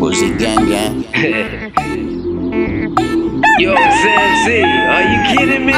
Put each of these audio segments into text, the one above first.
Uzi gang gang. Yo, Sam Z, are you kidding me?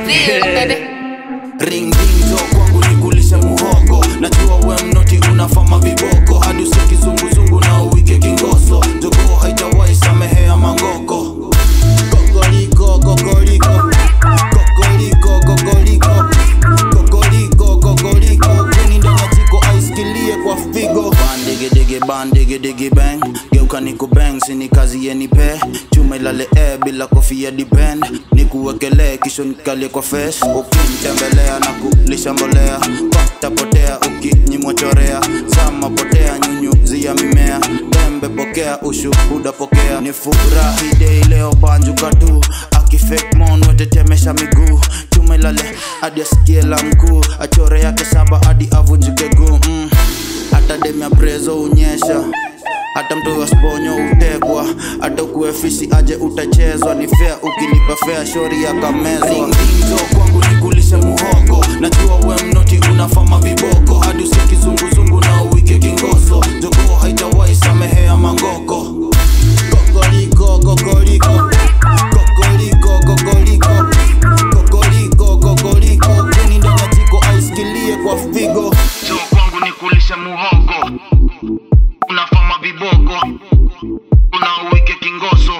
ring ding jo kwangu nikulishe muhogo najua we mnoti unafama viboko hadi usiki zunguzungu na uwike kingoso jogoo haitawai samehea mangoko kokoliko kokoliko kokoliko kokoliko kokoliko kokoliko kuni ndani ya jiko aiskilie kwa figo bandigidigi bandigidigi bang geuka niku bang sini kazi yenipe chuma ilale e bila kofia depend nikuwekelee kisho nikalie kwa face ukinitembelea na kulisha mbolea patapotea ukinyimwachorea sama potea nyunyuzia mimea tembe pokea ushuhuda pokea ni furahi dei leo banjuka tu akifake mon wetetemesha miguu chuma ilale hadi asikie la mkuu achore yake saba hadi avunjike guu mm. hata demya prezo unyesha hata mtu wa sponyo utekwa hata ukuwe fisi aje utachezwa ni fea ukilipa fea shori yakamezwa ringinzo kwangu nikulishe muhogo najua we mnoti unafama viboko hadi usikizunguzungu na uwike kingoso jogoo haitawai samehea mangoko kokoliko kokoliko kokoliko kokoliko kokoliko kokoliko kuni ndani ya jiko aiskilie kwa figo so kwangu ni kulisha muhogo unafama viboko unauwike kingoso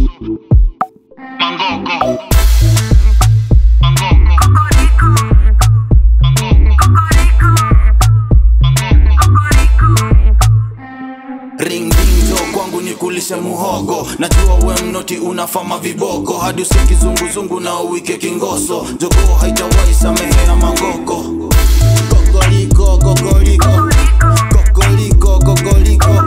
mangoko mangoko ringdinjo kwangu ni kulishe muhogo najua we mnoti unafama viboko hadi usikizunguzungu na uwike kingoso jogoo haitawai samehea mangoko kokoliko kokoliko kokoliko kokoliko